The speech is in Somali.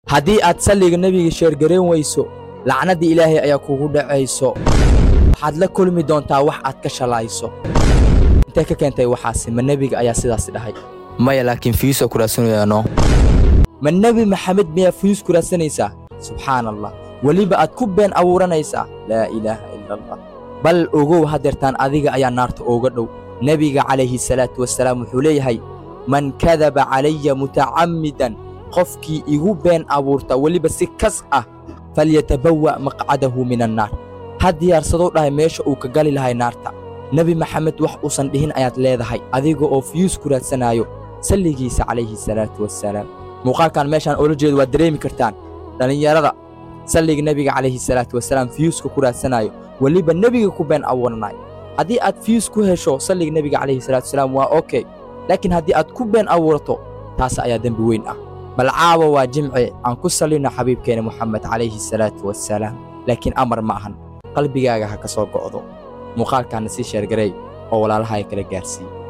haddii aad salliga nebiga sheergarayn weyso lacnadda ilaahay ayaa kugu dhacayso waxaad la kulmi doontaa wax aad ka shalayso intee ka keentay waxaasi ma nebiga ayaa sidaas dhahay maya laakiin fiisoo ku raadsanayaano ma nebi maxamed miyaa fiis ku raadsanaysaa subxaan allah weliba aad ku been abuuranaysaa laa ilaaha ila allah bal ogow haddeertaan adiga ayaa naarta ooga dhow nebiga calayhi salaatu wasalaam wuxuu leeyahay man kadaba calaya mutacammidan qofkii igu been abuurta weliba si kas ah falyatabawa' maqcadahu min annaar ha diyaarsadou dhahay meesha uu ka gali lahay naarta nebi maxamed wax uusan dhihin ayaad leedahay adiga oo fiyuus ku raadsanaayo salligiisa calayhi salaatu wassalaam muuqaalkan meeshaan oola jeedo waad dareemi kartaan dhallinyarada salliga nebiga calayhi salaatu wasalaam fiyuuska ku raadsanaayo weliba nebiga ku been abuuranayo haddii aad fiyuus ku hesho salliga nebiga calayhi salaatu wasalaam waa okey laakiin haddii aad ku been abuurato taas ayaa dembi weyn ah bal caawa waa jimce aan ku sallinno xabiibkeena moxamed calayhi salaatu wassalaam laakiin amar ma ahan qalbigaaga ha ka soo go'do muuqaalkaana sii sheergareey oo walaalaha ay kala gaarsiiye